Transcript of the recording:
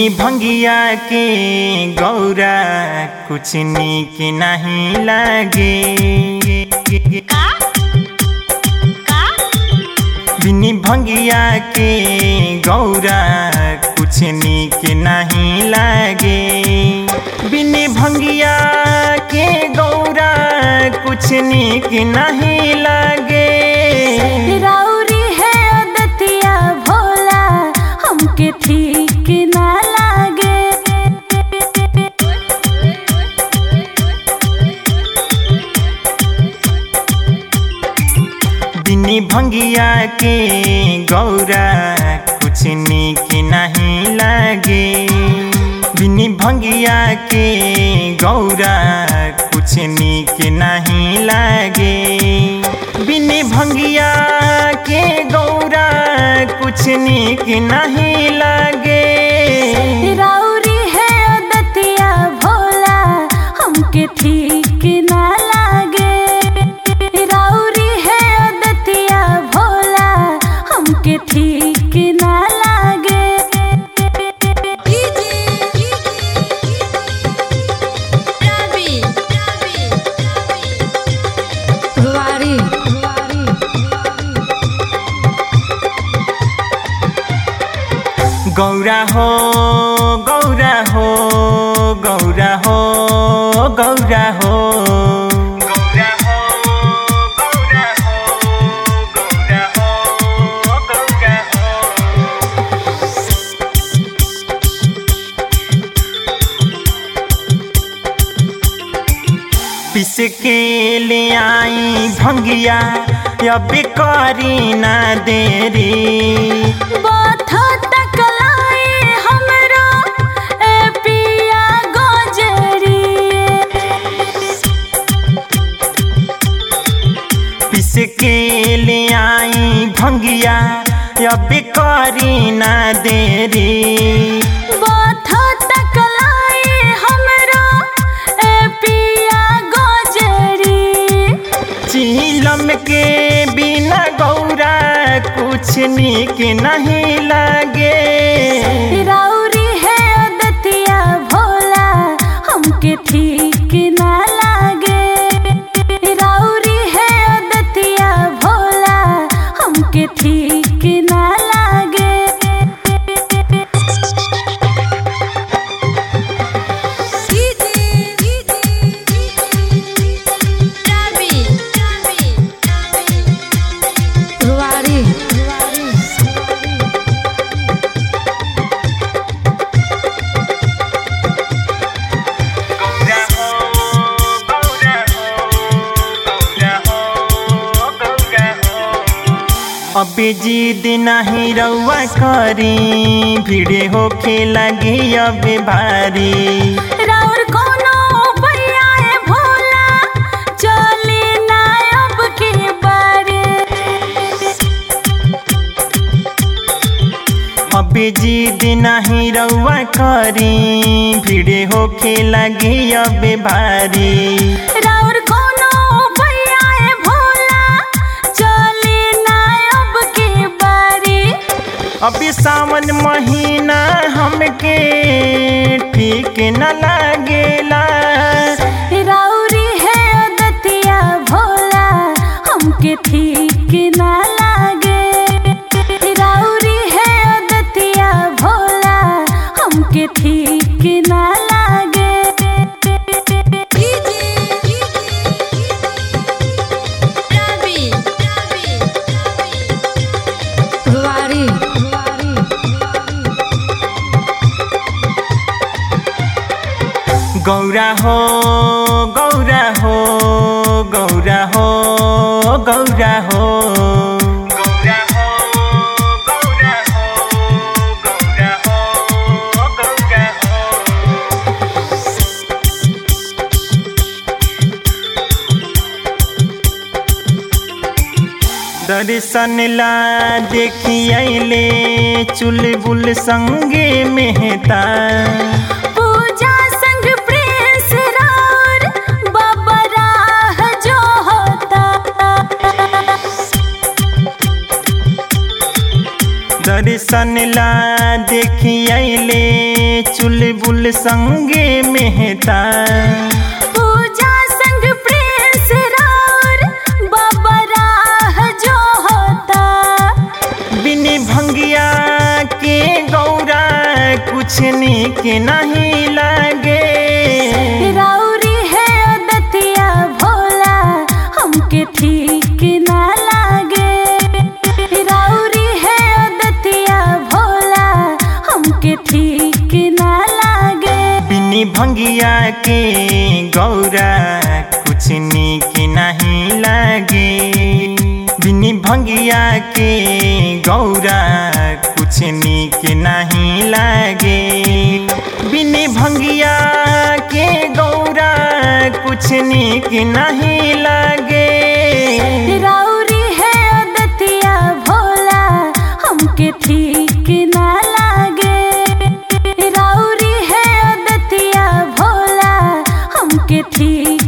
बिनी भंगिया के गौरा कुछ निक नहीं लागे का का बिनी भंगिया के गौरा कुछ निक नहीं लागे बिनी भंगिया के गौरा कुछ निक नहीं लागे राउरी है अदतिया भोला हमके ठीक ना लागे बिनी भंगिया के गौरा कुछ निक नहीं लागे बिनी भंगिया के गौरा कुछ निक नहीं लागे बिनी भंगिया के गौरा कुछ निक नहीं लागे राउरी है अदतिया भोला हमके ठीक ना लागे राउरी है अदतिया भोला हमके ठीक ना लागे रुवारी गौरा हो गौरा हो गौरा हो गौरा हो गौरा हो गौरा हो गौरा हो गौरा हो पिस के ले आई भंगिया अब करी ना देरी बाथा तक लाए हमरो ए पिया गोजरी पिस के ले आई भंगिया अब करी ना देरी बाथा तक लाए हमरो ए पिया गोजरी चीलम के बिना गौरा कुछ निक नहीं लागे राउरी है अदतिया भोला हमके ठीक ना लागे राउरी है अदतिया भोला हमके ठीक ना लागे रुवारी गौरा हो गौरा हो गौरा हो गौरा हो अब जिद नहीं रउआ करी भीड़े होखे लगी अब भारी राउर कोनो भैया है भोला चली ना अब के बारे अब जिद नहीं रउआ करी भीड़े होखे लगी अब भारी राउर कोनो भैया है भोला चली ना अब के बारे अभी सावन महीना हमके ठीक न लागेला राउरी है अदतिया भोला हमके ठीक ना लागे राउरी है अदतिया भोला हमके ठीक ना लागे रुवारी गौरा हो गौरा हो गौरा हो गौरा हो गौरा हो गौरा हो गौरा हो गौरा हो दर्शन ला देखियले चुलबुल संगे मेहता पूजा संग प्रेस राउर बाबा राह जो होता दर्शन ला देखियले चुलबुल संगे मेहता पूजा संग प्रिंस राउर बाबा राह जो होता बिनी भंगिया के गौरा कुछ निक नहीं लगे राउरी है दतिया भोला हमके ठीक ना लागे राउरी है दतिया भोला हमके ठीक ना लागे बिनी भंगिया के गौरा कुछ निक नहीं लगे बिनी भंगिया के गौरा कुछ निक नहीं लगे बिनी भंगिया के गौरा कुछ निक नहीं लगे राउरी है दतिया भोला हमके ठीक ना लागे राउरी है दतिया भोला हमके ठीक